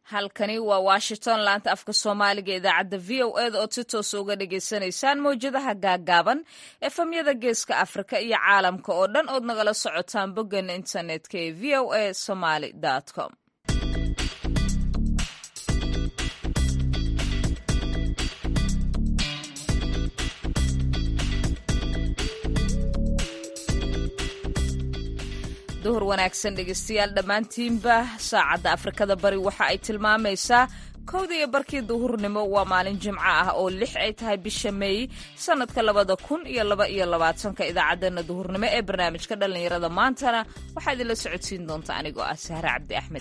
halkani waa washington laanta afka soomaaliga idaacadda v o eda ood si toosa uga dhagaysanaysaan mawjadaha gaagaaban efamyada geeska afrika iyo caalamka oo dhan ood nagala socotaan boggan internetka ee v o a somaly com duhur wanaagsan dhegeystayaal dhammaantiinba saacadda afrikada bari waxa ay tilmaamaysaa kowda iyo barkii duhurnimo waa maalin jimco ah oo lix ay tahay bisha meey sannadka labada kun iyo laba iyo labaatanka idaacaddeenna duhurnimo ee barnaamijka dhallinyarada maantana waxaa idinla socodsiin doonta anigoo ah sahre cabdi axmed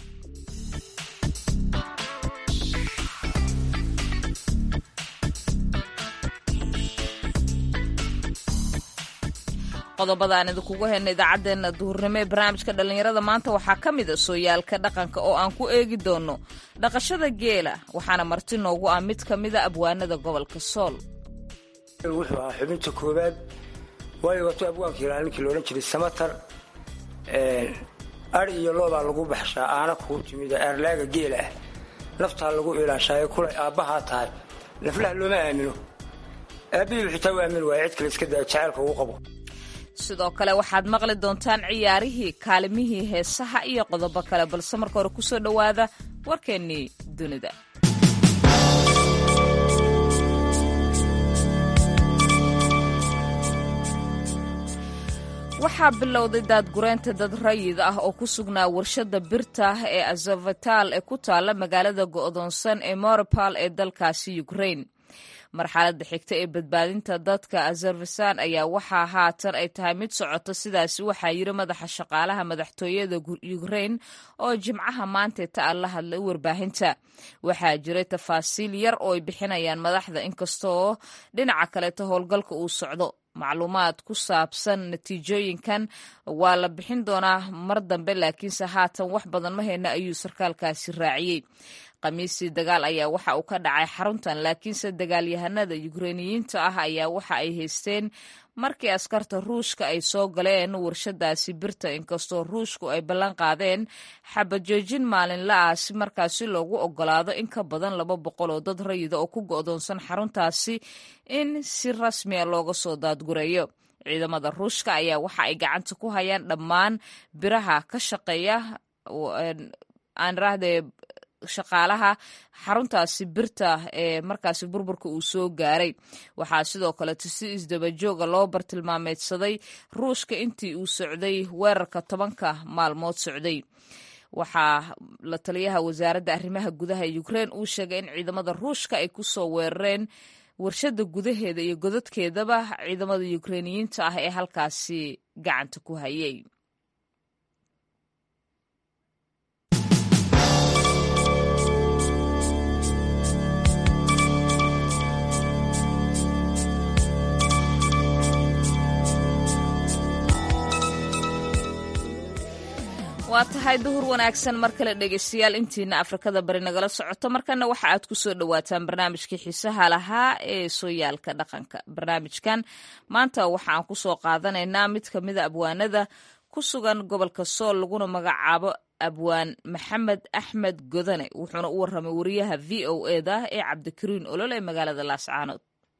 qodobada aan idinkugu hayna idaacaddeenna duhurnimo ee barnaamijka dhallinyarada maanta waxaa ka mid a sooyaalka dhaqanka oo aan ku eegi doono dhaqashada geela waxaana marti noogu ah mid ka mida abwaanada gobolka sool wuxuu ahaa xubinta koowaad waayo wato abwaanka ilaa ninkii loodhan jiray samatar ar iyo loobaa lagu baxshaa aana kuu timida eerlaaga geela ah naftaa lagu ilaashaayo kulay aabbahaa tahay naflaha looma aamino aabbihii xitaa u aamin waaya cid kale iska daa jacaylka ugu qabo sidoo kale waxaad maqli doontaan ciyaarihii kaalimihii heesaha iyo qodobo kale balse marka hore kusoo dhowaada warkeennii dunida waxaa bilowday daadgureynta dad rayid ah oo ku sugnaa warshada birta ee azavital ee ku taalla magaalada go'doonsan ee moripal ee dalkaasi ukrain marxaladda xigta ee badbaadinta dadka azerbasan ayaa waxaa haatan ay tahay mid socota sidaasi waxaa yiri madaxa shaqaalaha madaxtooyada ukrain oo jimcaha maantee ta an la hadlay warbaahinta waxaa jiray tafaasiil yar oo ay bixinayaan madaxda inkastaoo dhinaca kaleeto howlgalka uu socdo macluumaad ku saabsan natiijooyinkan waa la bixin doonaa mar dambe laakiinse haatan wax badan ma hayna ayuu sarkaalkaasi raaciyey khamiisii dagaal ayaa waxa uu ka dhacay xaruntan laakiinse dagaalyahanada yukreiniyiinta ah ayaa waxa ay haysteen markii askarta ruushka ay soo galeen warshadaasi birta inkastoo ruushku ay ballan qaadeen xabajoojin maalinla ah si markaasi loogu ogolaado in ka badan laba boqol oo dad rayida oo ku go'doonsan xaruntaasi in si rasmiya looga soo daadgureeyo ciidamada ruushka ayaa waxa ay gacanta ku hayaan dhammaan biraha ka shaqeeya aan rahdee shaqaalaha xaruntaasi birta ee markaasi burburka uu soo gaaray waxaa sidoo kaleeto si isdabajooga loo bartilmaameedsaday ruushka intii uu socday weerarka tobanka maalmood socday waxaa la taliyaha wasaaradda arrimaha gudaha ee ukrein uu sheegay in ciidamada ruushka ay kusoo weerareen warshada gudaheeda iyo godadkeedaba ciidamada yukreiniyiinta ah ee halkaasi gacanta ku hayay waa tahay duhur wanaagsan mar kale dhegeystayaal intiina afrikada bari nagala socoto markana waxa aad ku soo dhowaataan barnaamijkii xiisaha lahaa ee sooyaalka dhaqanka barnaamijkan maanta waxa aan ku soo qaadanaynaa mid ka mida abwaanada ku sugan gobolka sool laguna magacaabo abwaan maxamed axmed godane wuxuuna u warramay wariyaha v o eda ee cabdikariin olol ee magaalada laascaanood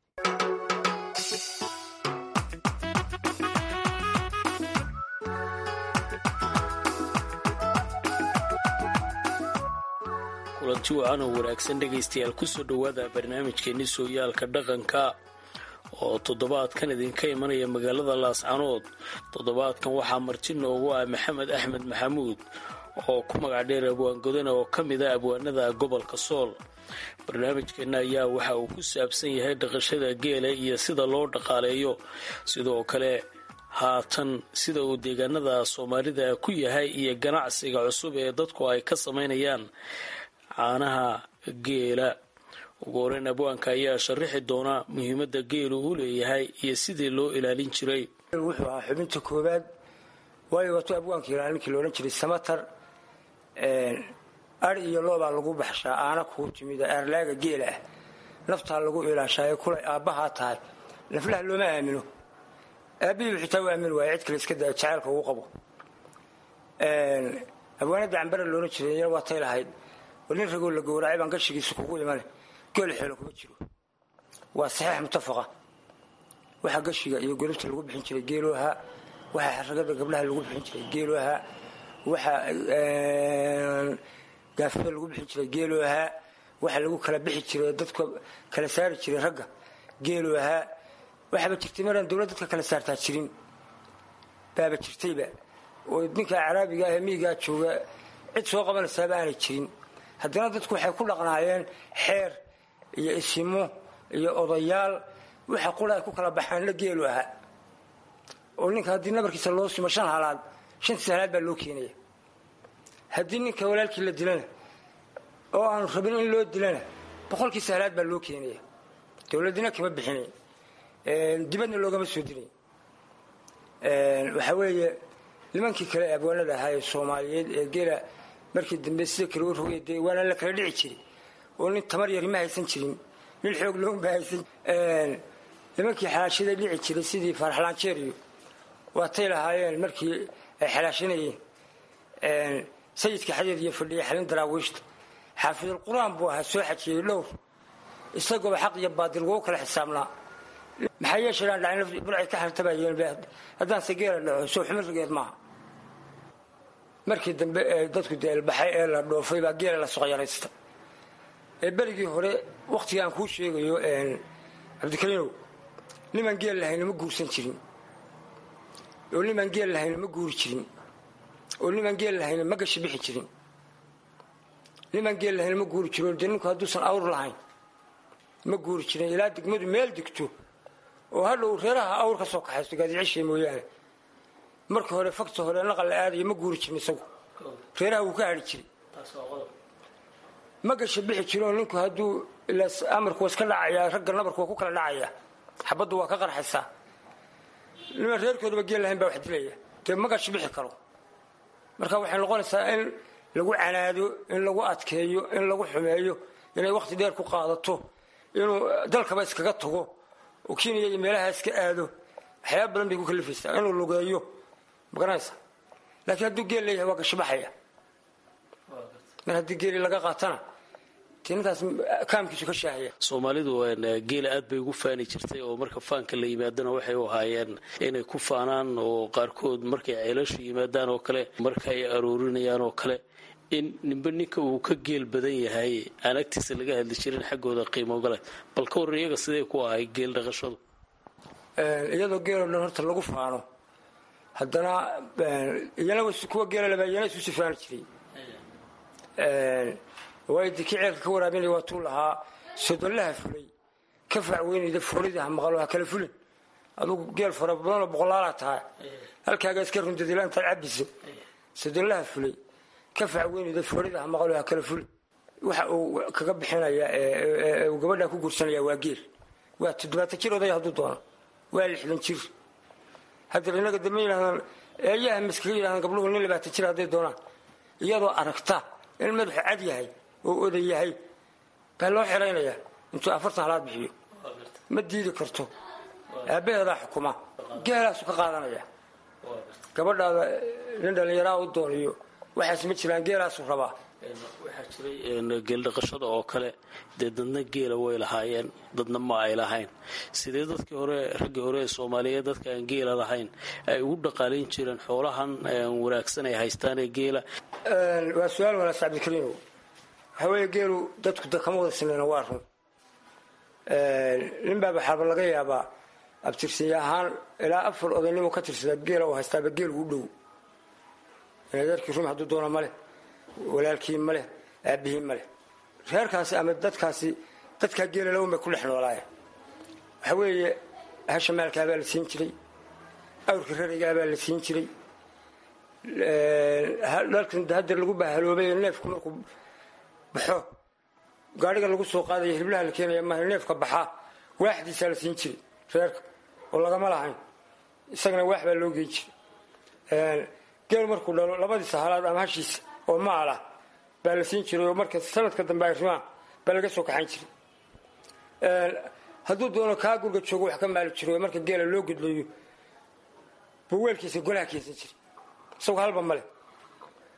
kulanti wacan oo wanaagsan dhegaystayaal kusoo dhowaada barnaamijkeenni sooyaalka dhaqanka oo toddobaadkan idinka imanaya magaalada laascanood toddobaadkan waxaa marti noogu ah maxamed axmed maxamuud oo ku magac dheer abwaan godane oo ka mid a abwaanada gobolka sool barnaamijkeenna ayaa waxa uu ku saabsan yahay dhaqashada geela iyo sida loo dhaqaaleeyo sidoo kale haatan sida uu deegaanada soomaalida ku yahay iyo ganacsiga cusub ee dadku ay ka samaynayaan caanaha geela ugu horeyn abwaanka ayaa sharaxi doona muhiimadda geelu uu leeyahay iyo sidii loo ilaalin jiray wuxuu ahaa xubinta koowaad waayo wato abwaanka ilaa ninkii loodhan jiray samatar ar iyo loobaa lagu baxshaa aana kuu timida eerlaaga geela ah naftaa lagu ilaashaayo kulay aabbahaa tahay naflaha looma aamino aabbihii xitaa u aamin waaya cid kale iska daa jacaylka ugu qabo abwaanadda cambara loolan jiray waa tay lahayd war nin ragoo la gowracay baan gashigiisa kugu imane geel xeelo kuma jiro waa saxiix mutafaqa waxaa gashiga iyo golobta lagu bixin jiray geelu ahaa waxaa xaragada gabdhaha lagu bixin jiray geelu ahaa waxaa gaafada lagu bixin jiray geelu ahaa waxaa lagu kala bixi jiray dadka kala saari jiray ragga geelu ahaa waxaaba jirtay maraan dowlad dadka kala saartaa jirin baaba jirtayba oo ninka caraabiga ah ee miyigaa jooga cid soo qabanaysaaba aanay jirin haddana dadku waxay ku dhaqnaayeen xeer iyo isimo iyo odayaal waxa qura ay ku kala baxaanla geelu ahaa oo ninka haddii nabarkiisa loo simo shan halaad shantiis halaad baa loo keenaya haddii ninka walaalkii la dilana oo aanu rabin in loo dilana boqolkiisa halaad baa loo keenaya dowladina kama bixinayn dibadna loogama soo dilay waxaa weeye nimankii kale abwaanada ahaa ee soomaaliyeed ee geela markii dambe sida kale u rogay dee waana la kala dhici jiray oo nin tamar yari ma haysan jirin nin xoog looma haysan nimankii xalaashada dhici jiray sidii faaraxlaanjeer iyo waatay lahaayeen markii ay xalaashanayeen sayidka xadeed iyo fadhiya xalin daraawiishta xaafidul qur-aan buu ahaa soo xajiyey dhowr isagooba xaq iyo baadil wou kala xisaabnaa maxaa yeeshaaan dhacin burcay ka xirtabayeen haddaanse geela dhaco soo xumi rigeed maaha markii dambe ee dadku deelbaxay ee la dhoofay baa geela la soqyaraysta ee berigii hore wakhtiga aan kuu sheegayo cabdikariinow nimaan geel lahayna ma guursan jirin oo nimaan geel lahayna ma guuri jirin oo nimaan geel lahayna ma gashi bixi jirin nimaan geel lahayna ma guuri jirin dee ninku hadduusan awr lahayn ma guuri jirin ilaa degmadu meel degto oo hadhow reeraha awr ka soo kaxaysto gaadicishay mooyaane marka hore fakta hore naqal la aadayo ma guuri jirin isagu reeraha wuu ka hadhi jiray ma gasha bixi jirinoo ninku hadduu amarku waa iska dhacayaa ragga nabarku waa ku kala dhacayaa xabaddu waa ka qarxaysaa niman reerkoodaba geel lahayn baa wax dilaya dee ma gasha bixi karo marka waxay noqonaysaa in lagu canaado in lagu adkeeyo in lagu xumeeyo inay wakhti dheer ku qaadato inuu dalkaba iskaga tago oo kenya iyo meelaha iska aado waxyaaba badan bay ku kalifaysaa inuu lugeeyo magaranaysa laakiin hadduu geel leeyahay waa gashibaxaya mar haddii geeli laga qaatana dee ninkaas kaamkiisu ka shaahaya soomaalidu geela aad bay ugu faani jirtay oo marka faanka la yimaadana waxay u ahaayeen inay ku faanaan oo qaarkood markay ceelashu yimaadaan oo kale marka ay aroorinayaan oo kale in ninba ninka uu ka geel badan yahay aan agtiisa laga hadli jirin xaggooda qiimo gale bal ka warran iyaga sidee ku ahay geel dhaqashadu iyadoo geeloo dhan horta lagu faano haddana iyana kuwa geela laba iyana isu sifaani jiray waayo dii kii ceelka ka waraabinaya waa tuu lahaa sodollaha fulay ka facweynayda foolida ha maqalo ha kala fulin adugu geel fara badanoo boqolaalaa tahay halkaaga iska rundadila intaad cabiso sodollaha fulay ka facweynayda foolida ha maqalo ha kala fulin waxa uu kaga bixinaya uu gabadhaa ku guursanaya waa geel waa toddobaatan jir odaya hadduu doono waa lixdan jir haddana innaga dambe yidhahdaan eeyaha miskaga yidhahdaan gabdhuhu nin labaatan jir hadday doonaan iyadoo aragta in madaxu cad yahay oo oday yahay baa loo xiraynayaa intuu afartan halaad bixiyo ma diidi karto aabbaheedaa xukuma geelaasu ka qaadanaya gabadhaada nin dhallinyaraa u dooniyo waxaas ma jiraan geelaasu rabaa waxaa jiray geeldhaqashada oo kale dee dadna geela way lahaayeen dadna ma ay lahayn sidee dadkii hore raggii hore ee soomaaliyeed dadka aan geela lahayn ay ugu dhaqaalayn jireen xoolahan wanaagsan ay haystaan ee geela waa su-aal wanaagsan cabdikariinow waxaa weeye geelu dadku da kama wada sinayna waa run nin baaba xaaba laga yaabaa abtirsinya ahaan ilaa afar odaynimo ka tirsadaa geela oo haystaaba geel ugu dhow adeerkii rum hadduu doono maleh walaalkii maleh aabihii maleh reerkaasi ama dadkaasi dadkaa geela lawan bay ku dhex noolaayeen waxaa weeye hasha maalkaabaa la siin jiray awrka raraygaabaa la siin jiray dhalkan hadda lagu bahaloobay neefku markuu baxo gaadhiga lagu soo qaadaya hiliblaha la keenaya maaha neefka baxaa waaxdiisaa la siin jiray reerka oo lagama lahayn isagana waax baa loo geyn jiray geel markuu dhalo labadiisa halaad ama hashiisa oo maalah baa la siin jiray oo marka sanadka dambe ay rimaan baa laga soo kaxayn jiray hadduu doono kaa gurga joogo wax ka maali jiro marka geela loo gudlayo buu weelkiisa golaha keensan jiray isagoo halba male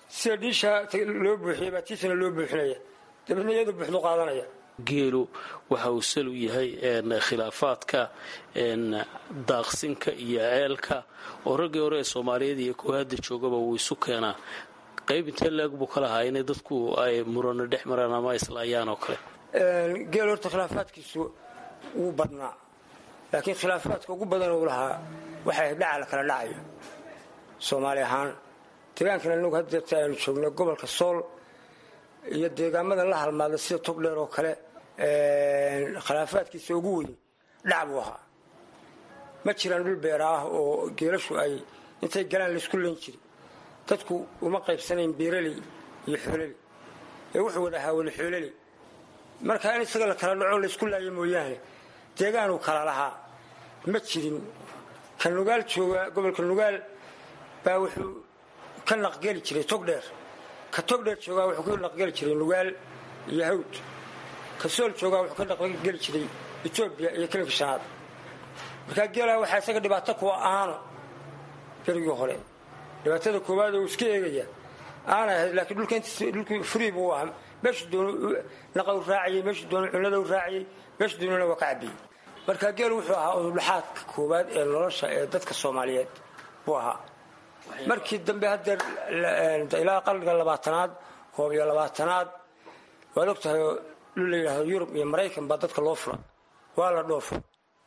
sida dhiisha loo buuxiyay baa tiisana loo buuxinaya dabeedna iyadu buuxdu qaadanaya geelu waxa uu sal u yahay khilaafaadka daaqsinka iyo ceelka oo raggii hore ee soomaaliyeed iyo kuwa hadda joogaba wuu isu keenaa qayb intee leeg buu ka lahaa inay dadku ay murano dhex maraan ama islaayaan oo kale geel horta khilaafaadkiisu wuu badnaa laakiin khilaafaadka ugu badan uu lahaa waxay dhaca la kala dhacayo soomaali ahaan deegaankan anagu haddeerta aynu joogno gobolka sool iyo deegaamada la halmaada sida togdheer oo kale khilaafaadkiisa ugu weyn dhac buu ahaa ma jiraan dhul beera ah oo geelashu ay intay galaan laysku len jiri dadku uma qaybsanayn beeraley iyo xoolali ee wuxuu wada ahaa wada xoolali marka in isaga la kala dhaco laysku laayo mooyaane deegaanuu kala lahaa ma jirin ka nugaal jooga gobolka nugaal baa wuxuu ka naqgeli jiray togdheer ka togdheer joogaa wuxuu ka naqgeli jiray nugaal iyo hawd ka sool joogaa wuxuu ka naqgeli jiray etoobiya iyo kelinka shanaad markaa geelaa waxaa isaga dhibaato kuwa aano berigii hore dhibaatada koowaad uu iska eegaya aana ahayd laakiin dhulka intiis dhulkii free buu ahaa meeshuu doonu naqa u raaciyey meeshuu doonu cunnada u raaciyey meeshuu doonuna waa ka cabiyey marka geel wuxuu ahaa ududhaxaadka koowaad ee nolosha ee dadka soomaaliyeed buu ahaa markii dambe haddeer ilaa qarniga labaatanaad koob iyo labaatanaad waad og tahay oo dhul la yidhaahdo yurub iyo maraykan baa dadka loo fura waa la dhoofo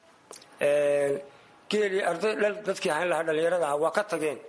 geelii arday dadkii hayn lahaa dhallinyarada aha waa ka tageen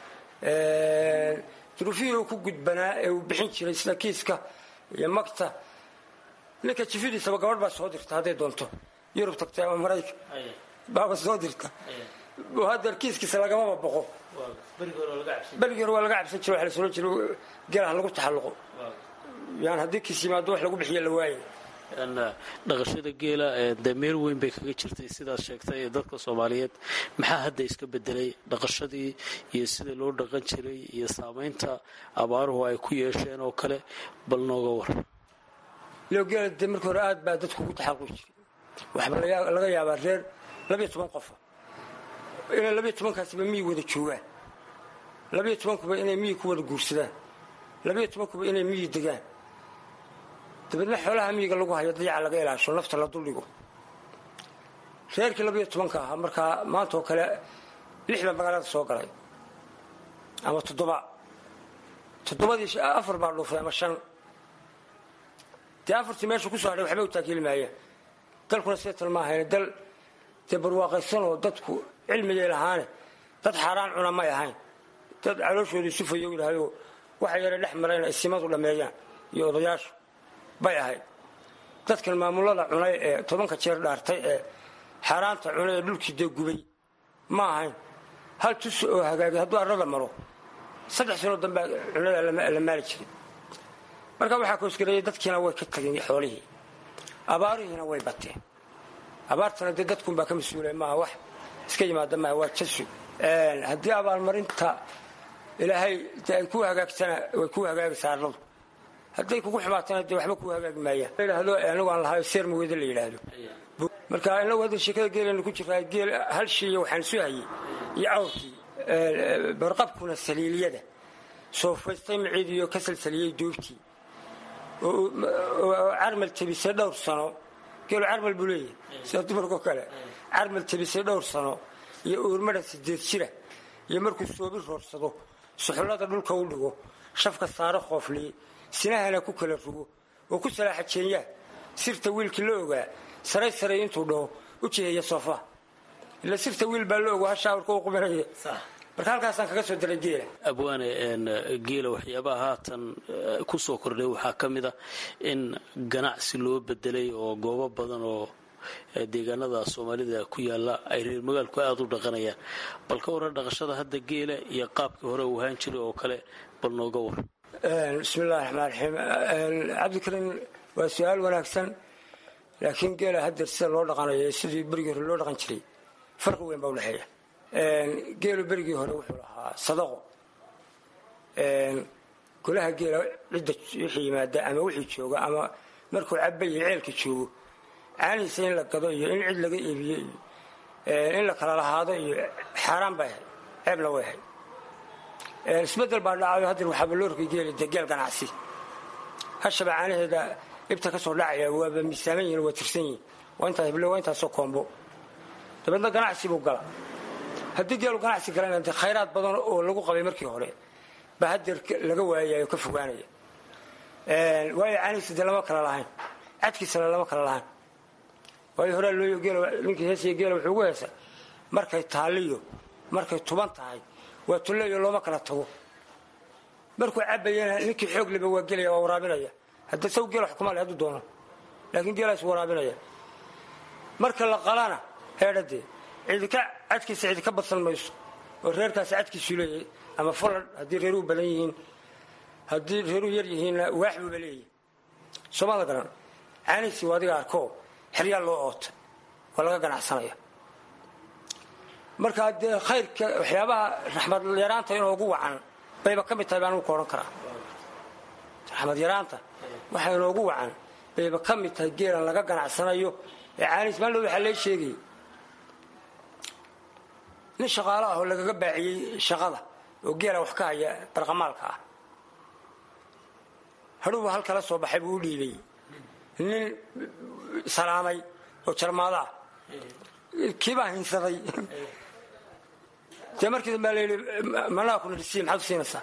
duruufihii uu ku gudbanaa ee uu bixin jiray sida kiiska iyo magta ninka jifidiisaba gabadh baa soo dirta hadday doonto yurub tagtay ama maraykan baaba soo dirta haddeer kiiskiisa lagamaba boqo berigii hore waa laga cabsan jira waa la soo jira geelaha lagu taxalluqo yani haddii kiis yimaado wax lagu bixiya la waaye dhaqashada geela dee meel weyn bay kaga jirtay sidaad sheegtay ee dadka soomaaliyeed maxaa hadda iska bedelay dhaqashadii iyo sida loo dhaqan jiray iyo saamaynta abaaruhu ay ku yeesheen oo kale bal nooga war lo geela dee markii hore aad baa dadku ugu taxalluqi jiray waxba laga yaabaa reer labiyo toban qofa inay labiyo tobankaasiba miyi wada joogaan labiyo tobankuba inay miyi ku wada guursadaan labiyo tobankuba inay miyi degaan dabeedna xoolaha miyiga lagu hayo dayaca laga ilaasho nafta la duldhigo reerkii labiyo tobanka ahaa markaa maanta oo kale lix baa magaalada soo galay ama toddoba toddobadii afar baa dhuufay ama shan dee afartii meesha kusoo hadhay waxba u taakiili maayaan dalkuna seetal ma ahayn dal dee barwaaqaysanoo dadku cilmigay lahaane dad xaaraan cuna may ahayn dad calooshooda sufayo yidhahdoo waxa yara dhex mara inay simadu dhammeeyaan iyo odayaashu bay ahayd dadkan maamulada cunay ee tobanka jeer dhaartay ee xaaraanta cunay ee dhulkii dee gubay ma ahayn hal tus oo hagaagay hadduu arrada maro saddex sanoo dambea cunada la maali jiray marka waxaa koosgareeyay dadkiina way ka tageen xoolihii abaarihiina way bateen abaartana dee dadkunbaa ka mas-uulay maaha wax iska yimaada maaha waa jasu haddii abaalmarinta ilaahay de ay ku hagaagtana way ku hagaagaysaa arladu hadday kugu xumaatana dee waxba kuu hagaagi maayaan layidhaahdo anigu aan lahayo seer maweda la yidhaahdo marka inagu hadda sheekada geelanu ku jiraa geel hal shiiyo waxaan isu hayay iyo cawrkii barqabkuna saliiliyada soofaystay maciid iyo ka salsaliyey doobtii oo carmal tabisay dhowr sano geelu carmal buu leeyahay sida dumarkoo kale carmal tabisay dhowr sano iyo uurmada sideed jira iyo markuu soobi roorsado suxullada dhulka u dhigo shafka saaro qoofliye sinahana ku kala rugo oo ku salaaxa jeenyaa sirta wiilkii la ogaa saray saray intuu dhaho u jiheeya soofaha ila sirta wiil baa la ogo hashaawirka u qubanaya marka halkaasaan kaga soo daray geela abwaane geela waxyaabaha haatan ku soo kordhay waxaa ka mid a in ganacsi loo bedelay oo goobo badan oo deegaanada soomaalida ku yaala ay reer magaalku aada u dhaqanayaan bal ka waran dhaqashada hadda geela iyo qaabkii hore uu ahaan jiray oo kale bal nooga war bismi illahi raxmaan raxiim cabdikariim waa su-aal wanaagsan laakiin geela haddeer sida loo dhaqanayo sidii berigii hore loo dhaqan jiray farqi weyn baa udhexeeya geelu berigii hore wuxuu lahaa sadaqo golaha geela cidda wixii yimaada ama wixii jooga ama markuu cabayo ceelka joogo caanihiisa in la gado iyo in cid laga iibiyo iyo in la kala lahaado iyo xaaraan bay ahayd ceebna way ahayd isbedel baa dhacayo haddana waxaaba loo rogay geeli dee geel ganacsi hashaba caanaheeda ibta ka soo dhacaya waaba miisaaman yihin waa tirsan yihin waa intaas hable waa intaasoo koombo dabeedna ganacsi buu gala haddii geelu ganacsi galana dee khayraad badan oo lagu qabay markii hore baa hadeer laga waayayo ka fogaanaya waayo caanihiisa dee lama kala lahayn cadkiisana lama kala lahayn waayo horaa looyo geel ninkii heesiya geela wuxuu ugu heesa markay taaliyo markay tuban tahay waa tulleeyo looma kala tago markuu cabayana ninkii xoog leba waa gelaya waa waraabinaya hadda saw geel xukuma le hadduu doono laakiin geelaas waraabinaya marka la qalana heedhadee cidika cadkiisa cidi ka badsan mayso oo reerkaasi cadkiisuu leeyahay ama fulan haddii reeruhu badan yihiin haddii reeruhu yar yihiinna waax buuba leeyahay soomada garan caanihiisi waa adiga arkoo xeryaa loo oota waa laga ganacsanaya marka dee khayrka waxyaabaha raxmad yaraanta inoogu wacan bayba ka mid tahay baan ku odhan karaa raxmad yaraanta waxa inoogu wacan bayba ka mid tahay geelan laga ganacsanayo ee caanihiis maallood waxaa lee sheegayay nin shaqaalo ah oo lagaga baaciyey shaqada oo geela wax ka haya barqamaalka ah hadhuubu halkala soo baxay buu u dhiibay nin salaamay oo jarmaado ah kiibaa hinsaday dee markii dambaa layidhi manaa kuna dhisiin maxaad u siinaysaa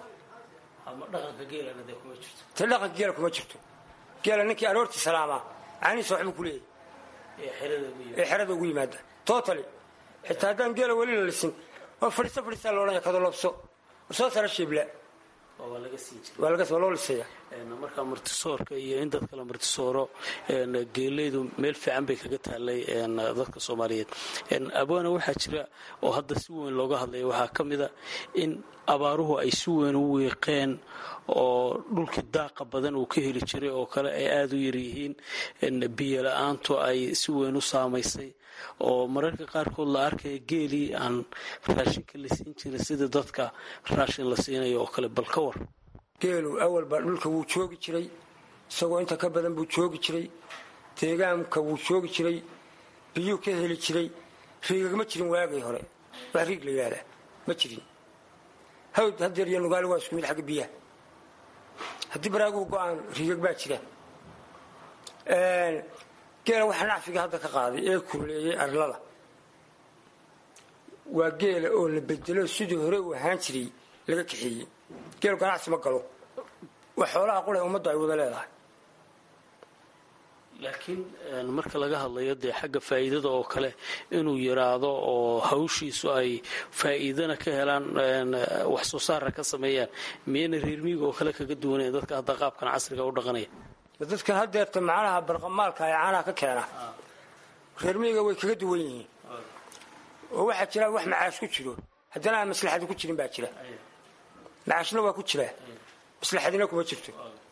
te dhaqanka geela kuma jirto geela ninkii aroortii salaamaa caanihiisa waxbuu ku leeyahay ee xerada ugu yimaada totally xitaa haddaan geela weli la lisin oo fadhiiso fadhiisaa loodhanya kadolobso soo sara shiibla waa loo lisaya markaa martisoorka iyo in dadka la martisooro geelaydu meel fiican bay kaga taalay dadka soomaaliyeed abwaana waxaa jira oo hadda si weyn looga hadlaya waxaa ka mida in abaaruhu ay si weyn u wiiqeen oo dhulkii daaqa badan uu ka heli jiray oo kale ay aada u yaryihiin biyo la-aantu ay si weyn u saamaysay oo mararka qaarkood la arkaya geelii aan raashinka la siin jirin sida dadka raashin la siinayo oo kale bal ka war geelu awalba dhulka wuu joogi jiray isagoo inta ka badan buu joogi jiray deegaanka wuu joogi jiray biyuu ka heli jiray riigagma jirin waagii hore wax riig la yidhahdaa ma jirin hawd hadeer iyo nugaali waa isku mid xagga biyaha haddii baraaguhu go-aan riigag baa jira geela waxaa nacfiga hadda ka qaaday ee kuleeyey arlada waa geela oo la bedelo sidii hore uu ahaan jiray laga kaxeeyey geelu ganacsi ma galo waa xoolaha qura ummaddu ay wada leedahay laakiin marka laga hadlayo dee xagga faa'iidada oo kale inuu yiraahdo oo hawshiisu ay faa'iidana ka helaan wax soo saarna ka sameeyaan miyayna reermiiga oo kale kaga duwanayn dadka hadda qaabkan casriga u dhaqanaya dadkan hadeerta macnaha barqamaalka ee caanaha ka keena reermiiga way kaga duwan yihiin oo waxaa jira wax macaash ku jiro haddana aan maslaxadi ku jirin baa jira macaashna waa ku jiraa maslaxadina kuma jirto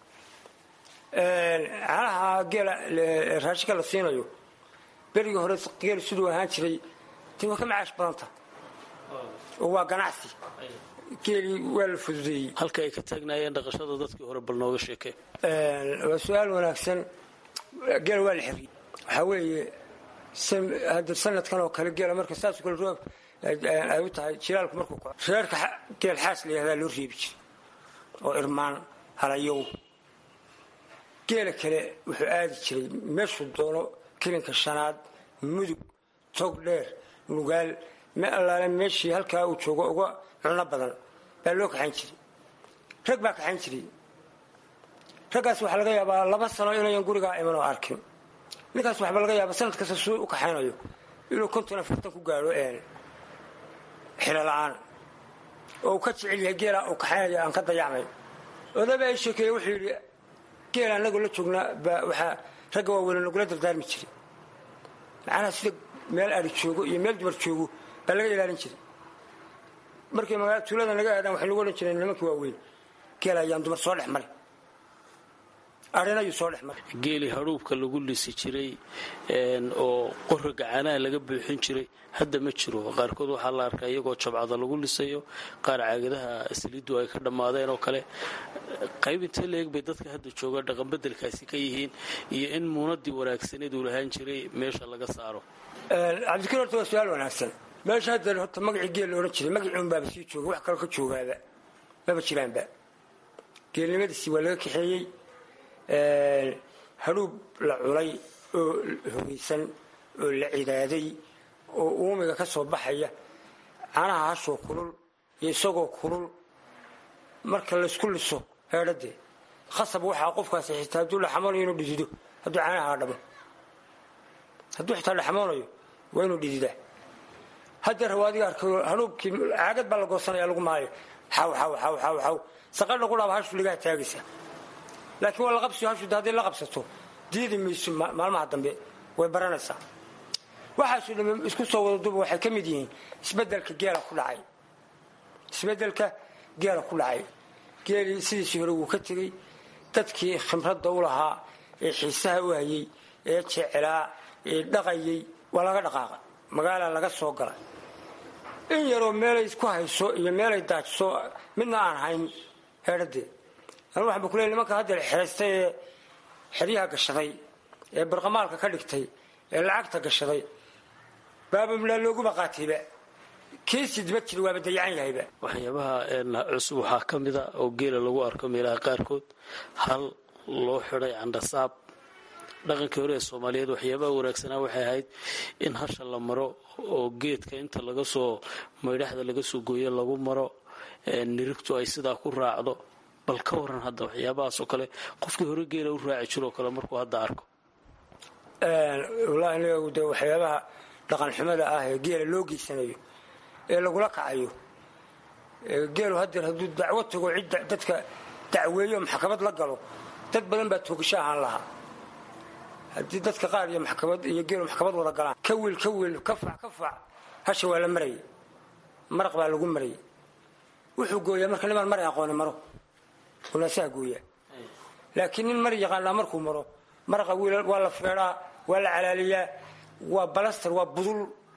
caanaha geela raashinka la siinayo berigii hore geel siduu ahaan jiray dee waa ka macaash badanta oo waa ganacsi geelii waa la fududeeyey halka ay ka taagnaayeen dhaqashada dadkii hore bal nooga sheekee waa su-aal wanaagsan geel waa la xiriyey waxaa weeye hadda sanadkan oo kale geela marka saasoo kale roob ay u tahay jilaalku markuu ko reerka geel xaas la yihahdaa loo reebi jiray oo irmaan halayow geela kale wuxuu aadi jiray meeshuu doono kilinka shanaad mudug tog dheer nugaal me allaale meeshii halkaa uu joogo uga cuno badan baa loo kaxayn jiray rag baa kaxayn jiray raggaas waxaa laga yaabaa laba sano inayan gurigaa iman oo arkin ninkaas waxba laga yaaba sanad kasta suu u kaxaynayo inuu konton afartan ku gaadho xilo la-aan oo uu ka jecel yahay geelaa uu kaxaynayo aan ka dayacmay odaba ay sheekeeye wuxuu yidhi geel anagoo la joognaa baa waxaa ragga waaweyne nagula dardaarmi jiray macnaha sida meel ari joogo iyo meel dumar joogo baa laga ilaalin jiray markay magaala tuulada naga aadaan waxay nagu odhan jireen nimankii waaweyn geel ayaan dumar soo dhex maray arinayuu soo dhex maray geeli hadhuubka lagu lisi jiray oo qoriga caanaha laga buuxin jiray hadda ma jiro qaarkood waxaa la arkaa iyagoo jabcada lagu lisayo qaar caagadaha saliiddu ay ka dhammaadeen oo kale qayb intee leeg bay dadka hadda jooga dhaqanbedelkaasi ka yihiin iyo in muunadii wanaagsaneed uu lahaan jiray meesha laga saaro cabdikir horta waa su-aal wanaagsan meesha hadda horta magacii geel la odhan jiray magacii unbaaba sii jooga wax kale ka joogaaba maba jiraanba geelnimadiisii waa laga kaxeeyey hadhuub la culay oo hogaysan oo la cidaaday oo uumiga ka soo baxaya canaha hashoo kulul iyo isagoo kulul marka laysku liso heedhadee khasab waxaa qofkaasi xitaa hadduu dhaxamoonayo inuu dhidido hadduu canaha dhamo hadduu xitaa dhaxamoonayo waa inuu dhididaa haddeer waa adiga arkayo hanuubkii caagad baa la goosanaya lagu maayo xaw xaw xaw xaw xaw saqadha qudhaaba hashu ligaha taagaysa laakiin waa la qabsiyo hashu hadday la qabsato diidi mayso maalmaha dambe way baranaysaa waxaasu dhamme isku soo wada duba waxay ka mid yihiin isbedelka geela ku dhacay isbedelka geela ku dhacay geelii sidiisii hore wuu ka tegey dadkii khimradda u lahaa ee xiisaha u hayey ee jecelaa ee dhaqayey waa laga dhaqaaqa magaala laga soo galay in yaroo meelay isku hayso iyo meelay daajiso midna aan hayn heedhadee anu waxaan ba ku leey nimanka haddeer xeraystay ee xeryaha gashaday ee barqamaalka ka dhigtay ee lacagta gashaday baabamlaa looguma qaatayba kiisii diba jira waaba dayacan yahayba waxyaabaha cusub waxaa ka mida oo geela lagu arko meelaha qaarkood hal loo xidhay candhasaab dhaqankii hore ee soomaaliyeed waxyaabaha wanaagsanaa waxay ahayd in hasha la maro oo geedka inta laga soo maydhaxda laga soo gooyo lagu maro nirigtu ay sidaa ku raacdo bal ka waran hadda waxyaabahaasoo kale qofkii hore geela u raaci jiroo kale markuu hadda arko wallaahi anigu de waxyaabaha dhaqan xumada ah ee geela loo geysanayo ee lagula kacayo geelu haddeer hadduu dacwo tago cidda dadka dacweeyo maxkamad la galo dad badan baa toogasho ahaan lahaa haddii dadka qaar iyo maxkamad iyo geelu maxkamad wada galaan ka wiil ka wiil ka fac ka fac hasha waa la marayay maraq baa lagu marayay wuxuu gooyaa marka nimaan mari aqooni maro unaasaha gooyaa laakiin nin mari yaqaanaa markuu maro maraqa wiil waa la feedhaa waa la calaaliyaa waa balastar waa budul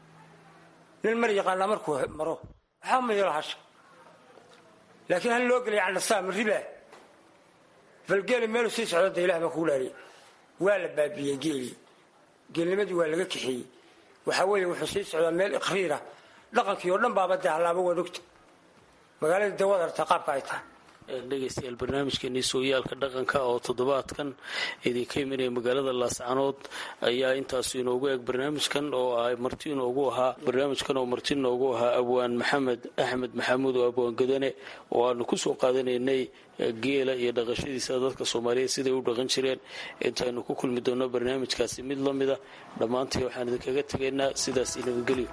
nin mari yaqaanaa markuu maro waxaa ma yeelo hasha laakiin hal loo gelaya candhasaam riba falgeeli meelu sii socda da ilah baa kugu dhaariya waa la baabiyey geelii geelnimadii waa laga kaxeeyey waxaa weeye wuxuu sii socdaa meel iqriira dhaqankii oo dhan baaba dee hallaaba waad ogta magaaladii dawad artaa qaabka ay tahay dhegaystayaal barnaamijkeenii sooyaalka dhaqanka oo toddobaadkan idinka imanaya magaalada laascanood ayaa intaasu inoogu eeg barnaamijkan oo ay marti inoogu ahaa barnaamijkan oo marti inoogu ahaa abwaan maxamed axmed maxamuud oo abwaan gadane oo aanu kusoo qaadanaynay geela iyo dhaqashadiisa dadka soomaaliyeed siday u dhaqan jireen intaynu ku kulmi doonno barnaamijkaasi mid la mida dhammaantii waxaan idinkaga tegaynaa sidaas nabadgelyo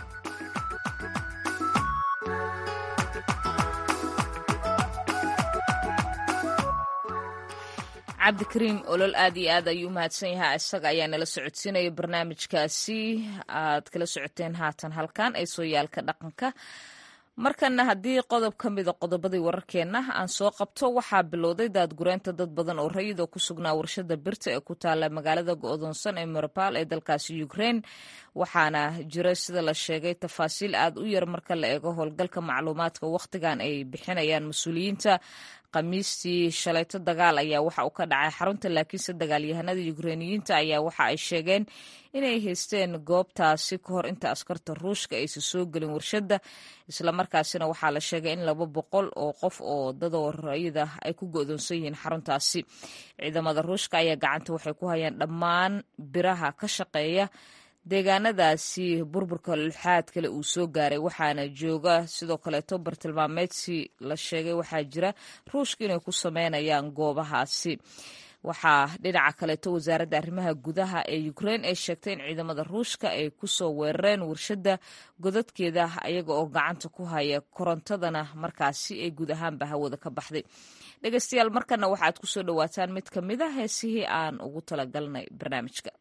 cabdikariim olol aad iyo aad ayuu umahadsan yahay isaga ayaa nala socodsiinaya barnaamijkaasi aad kala socoteen haatan halkan ee sooyaalka dhaqanka markana haddii qodob ka mida qodobadii wararkeenna aan soo qabto waxaa bilowday daadgureynta dad badan oo rayid oo ku sugnaa warshada birta ee ku taala magaalada go-doonsan ee marbaal ee dalkaasi ukrein waxaana jira sida la sheegay tafaasiil aad u yar marka la eego howlgalka macluumaadka wakhtigan ay bixinayaan mas-uuliyiinta khamiistii shalayto dagaal ayaa waxa uu ka dhacay xarunta laakiinse dagaalyahanada ukreiniyiinta ayaa waxa ay sheegeen inay haysteen goobtaasi ka hor inta askarta ruushka aysan soo gelin warshadda islamarkaasina waxaa la sheegay in laba boqol oo qof oo dadoo rayida ay ku go'doonsan yihiin xaruntaasi ciidamada ruushka ayaa gacanta waxay ku hayaan dhammaan biraha ka shaqeeya deegaanadaasi burburka luxaad kale uu soo gaaray waxaana jooga sidoo kaleeto bartilmaameedsi la sheegay waxaa jira ruushka inay ku sameynayaan goobahaasi waxaa dhinaca kaleeto wasaaradda arrimaha gudaha ee ukrein ay sheegtay in ciidamada ruushka ay kusoo weerareen warshadda godadkeeda ayaga oo gacanta ku haya korontadana markaasi ay guud ahaanba hawada ka baxday dhegeystayaal markana waxaad kusoo dhawaataan mid ka mid a heesihii aan ugu talagalnay barnaamijka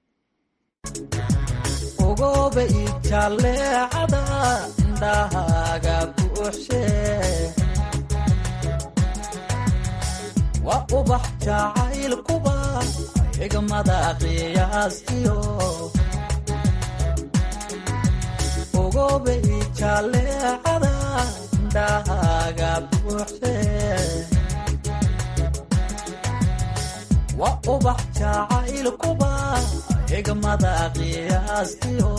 ogoba ijaleecada indhahaaga buuxshe waa ubax jacaylkuba xigmada qiyaastiyo ogoba ijaleecada indhahaaga buuxshe waa ubax jacaylkuba xigmada qiyaastiyo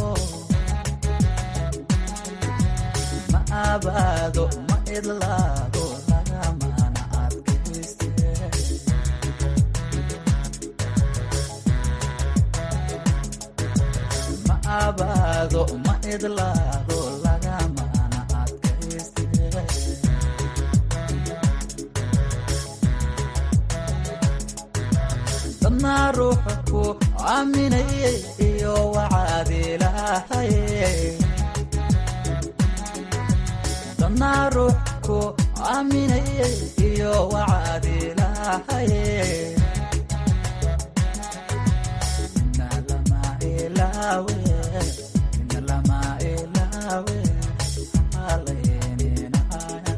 ma abaado ma idlaado laga cabaado ma idlaado lagamana adkayste dadnaa ruuxa ku aaminayay iyo wacaad ilaahaye dadnaa ruux ku aaminayay iyo wacaad ilaahaye Ina lama ilaawe, ina lama ilaawe, haleyninaaya.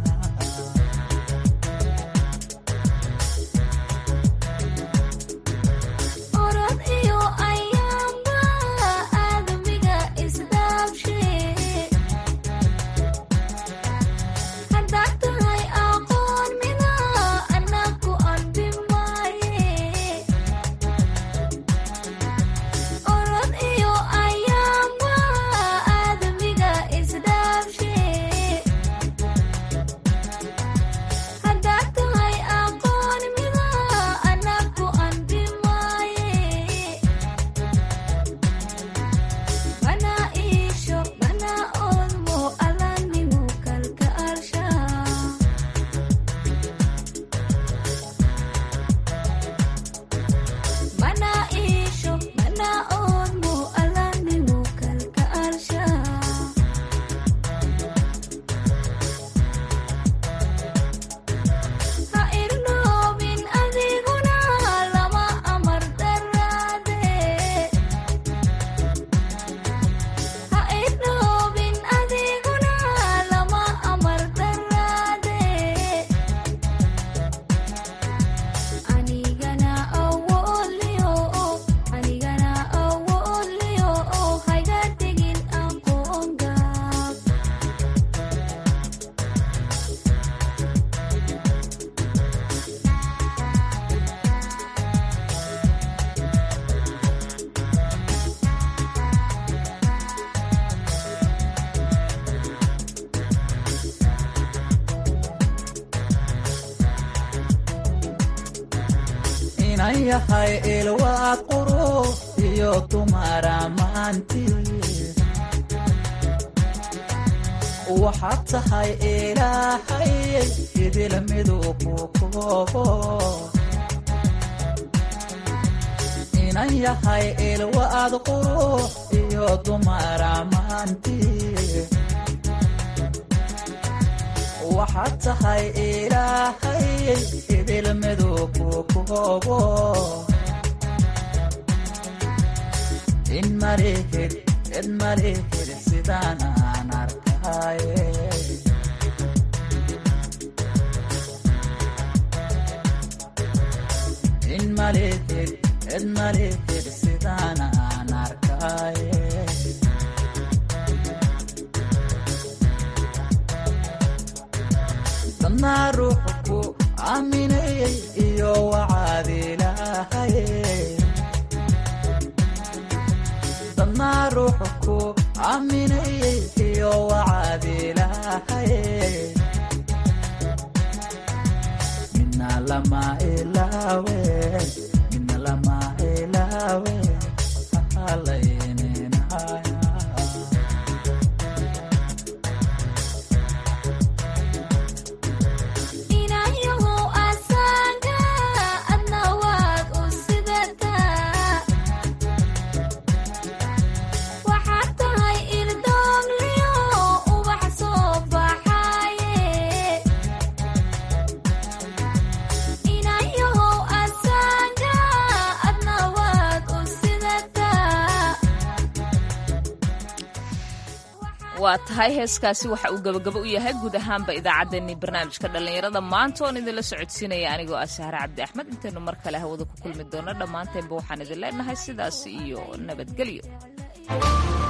orod iyo ayaamba aadamiga isdhaabshe haddaad tahay aqoon mida anaku anbi maaye orod iyo ayaamba aadamiga isdhaabshe haddaad tahay aqoon mida anaku anbi maaye mana iisho mana oodmo alanimu kalka arsha mana iisho mana oodmo alanimu kalka arsha ha irnoobin adiguna lama amar daraade ha idhoobin adiguna lama amar daraade anigana awoodliyo anigana awoodliyo hayga tegin aqoon gaab inan yahay ilwaad qurux iyo dumar ammaanti waxaad tahay ilaahay idil miduu ku koobo inan yahay ilwaad qurux iyo dumar ammaanti waxaad tahay ilaahay idil miduu ku koobo in malihid cid malihid sidaan aan arkaye in malihid cid malihid sidaan aan arkaye dadnaa ruuxa ku aaminayay iyo wacaad ilaahaye dadnaa ruuxa ku aaminayay iyo wacaad ilaahaye mina lama ilaawe mina lama ilaawe halayninaya inayahow asaga adna waad u sidataa waxaad tahay irdoogliyo ubax soo baxaye inayahow asaga adna waad u sidataa waa tahay heeskaasi waxa uu gabagabo u yahay guud ahaanba idaacaddeenii barnaamijka dhallinyarada maanta oon idinla socodsiinaya anigoo ah sahre cabdi axmed intaynu mar kale hawada ku kulmi doono dhammaanteenba waxaan idin leenahay sidaas iyo nabadgelyo